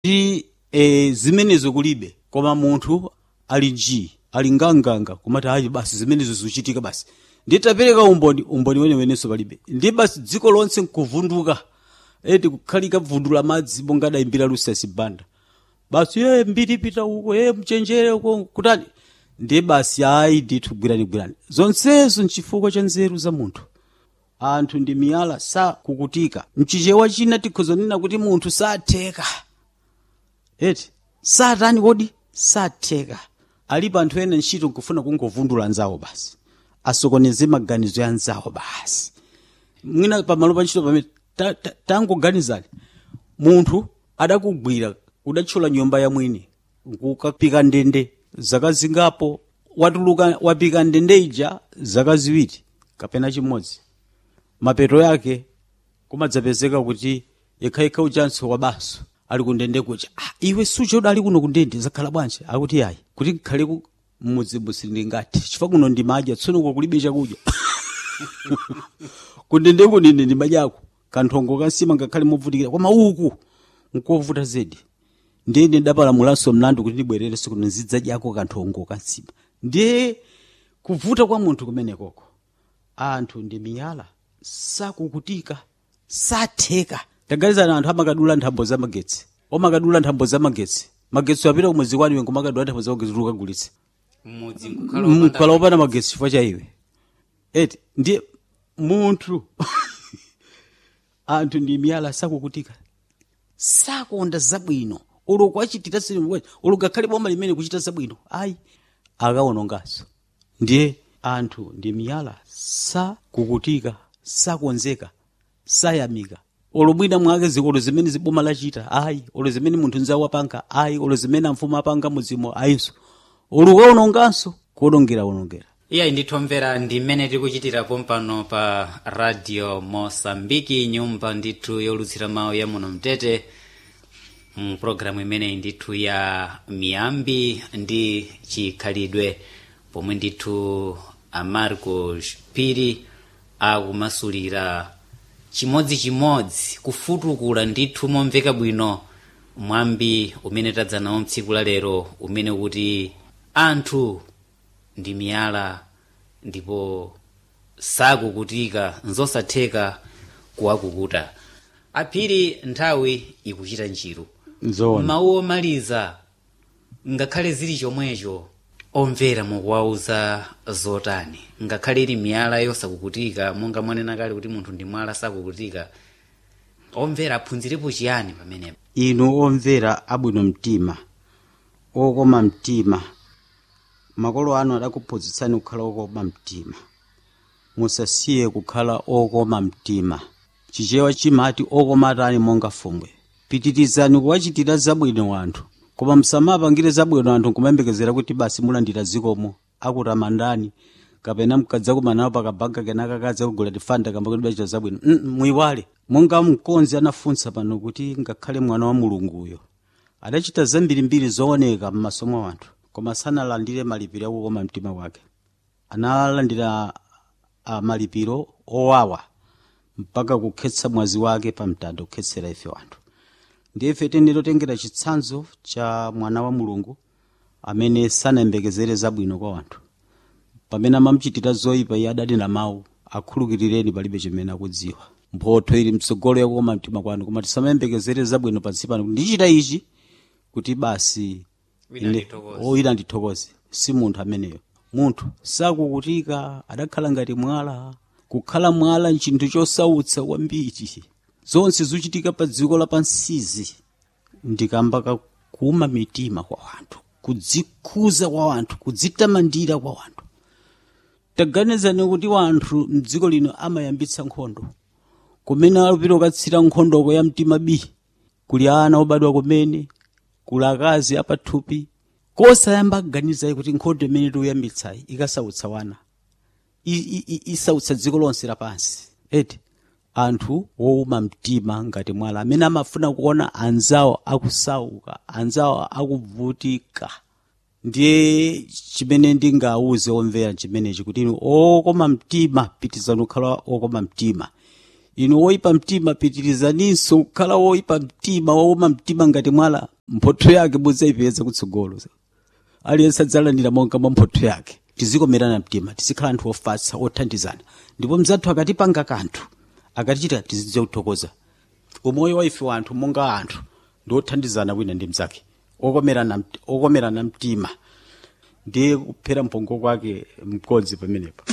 kuti e, zimenezo kulibe koma munthu ali nji ali nganganga kumati ayi basi zimenezo zikuchitika basi nditapereka umboni umboni wenewenenso palibe ndi basi dziko lonse nkuvunduka eti kukhalika vundula madzi monga adayimbira lusasi banda basi ye mbiri pita uko ye mchenjere uko kutani ndiye basi ayi ndithu gwirani gwirani zonsezo nchifukwa cha nzeru za munthu anthu ndi miyala sakukutika mchichewa china tikhozonena kuti munthu satheka eti satani kodi satheka alipo anthu ena ntchito nkufuna kungovundula anzawo basi asokoneze maganizo ya anzawo basi mwina pamalo pa ntchito pamene ta- ta- tangoganizani munthu adakugwira udatchola nyumba ya mwini nkukapika ndende zaka zingapo watuluka wapika ndende ija zaka ziwiri kapena chimodzi mapeto yake kumadzapezeka kuti yekhayekha uchanso wabaso ali kundende kuja ah, iwe sucha udali kuno kundende zakhala bwanji akuti ayi kuti nkhale ku mmudzimusi ndingati chifukwa kuno ndimadya tsono uko kulibe chakudya kundende kunene ndimadyako kanthongo kansima ngakhale movutikira koma uku nkovuta zedi ndiye ndidapalamulanso mlandu kuti ndibwererenso kuno nzidzadyako kanthongo kansima ndiye kuvuta kwa munthu kumenekoko anthu ndi miyala sakukutika satheka taganizani anthu amakadula nthambo za magetsi omakadula nthambo za magetsi magetsi apita kumwezi kwani iwe ngomakadula nthambo za magetsi ukagulitse mmudzi nkukhala mkhala opanda magetsi chifukwa cha iwe eti ndiye munthu anthu ndi miyala sakukutika sakonda zabwino uloko achitira silimu uloko akhale boma limene kuchita zabwino ayi akawononganso ndiye anthu ndi miyala sakukutika sakonzeka sayamika olo mwina mwake zikolo zimene ziboma lachita ayi olo zimene munthu nzawo apanga ayi olo zimene amfumu apanga mudzimo ayinso olo kawononganso kuwonongera wonongera iyayi ndithomvera ndi mmene tikuchitirapo mpano pa radio mosambiki nyumba ndithu yolutsira mawu ya muno mtete mpulogalamu imeneyi ndithu ya miyambi ndi chikhalidwe pomwe ndithu amarco piri akumasulira chimodzimodzi kufutukula ndithu momveka bwino mwambi umene tadza nawo mtsiku la lero umene kuti anthu ndi miyala ndipo sakukutika nzosatheka kuwakukuta aphiri nthawi ikuchita njiru nzoona mawu omaliza ngakhale zili chomwecho omvera mukuwauza zotani ngakhale ili miyala yosakukutika monga mwanena kale kuti munthu ndi mwala sakukutika omvera aphunzirepo chiyani pamenepo inu omvera abwino mtima okoma mtima makolo anu adakuphunzitsani kukhala okoma mtima musasiye kukhala okoma mtima chichewa chimati okoma atani monga fumbwe pitirizani kuwachitira zabwino anthu koma musamapangire zabwino anthu nkumayembekezera kuti basi mulandira zikomo akutamandani kapena mkadza kumanawo pakabanga kenaka kadza kugula tifanda kamba kuti bachita zabwino mm, muyiwale monga mkonzi anafunsa pano kuti ngakhale mwana wa mulunguyo adachita zambirimbiri zooneka m'maso mwa anthu koma sanalandire malipiro akukoma mtima wake analandira uh, malipiro owawa mpaka kukhetsa mwazi wake pa mtanda kukhetsera ife wanthu ndiye ife tendero chitsanzo cha mwana wa mulungu amene sanayembekezere zabwino kwa wanthu pamene amamuchitira zoyipa iye adanena mawu akhulukirireni palibe chimene akudziwa mphotho ili mtsogolo yakukoma mtima kwanu koma tisamayembekezere zabwino pansi pano ndichita ichi kuti basi Wina ine- ndithokoze. o wina ndithokoze si munthu ameneyo munthu sakukutika adakhala ngati mwala kukhala mwala nchinthu chosautsa kwambiri zonse zochitika pa dziko lapansizi ndikamba kakuma mitima kwa wanthu kudzikhuza kwa wanthu kudzitamandira kwa wanthu taganizani kuti wanthu mdziko lino amayambitsa nkhondo kumene alupira ukatsira nkhondoko ya mtima bi kuli ana obadwa kumene kuli akazi apathupi kosayamba kuganizayi kuti nkhondo imene tikuyambitsayi ikasautsa wana I- i- i- isautsa dziko lonse lapansi eti anthu wowuma mtima ngati mwala amene amafuna kuona anzawo akusauka anzawo akuvutika ndiye chimene ndingawuze omvera chimenechi kuti inu okoma mtima pitizani kukhala okoma mtima inu woyipa mtima pitirizaninso kukhala woyipa mtima wowuma mtima ngati mwala mphotho yake mudzayipeza kutsogolo aliyense adzalandira monga mwa mphotho yake tizikomerana mtima tizikhala anthu ofatsa othandizana ndipo mzathu akatipanga kanthu akatichita tizidziwa kuthokoza umoyo wa ife wanthu monga anthu ndi othandizana wina ndi mzake okomerana okomerana mtima ndiye kuphera mpongo kwake mkodzi pamenepo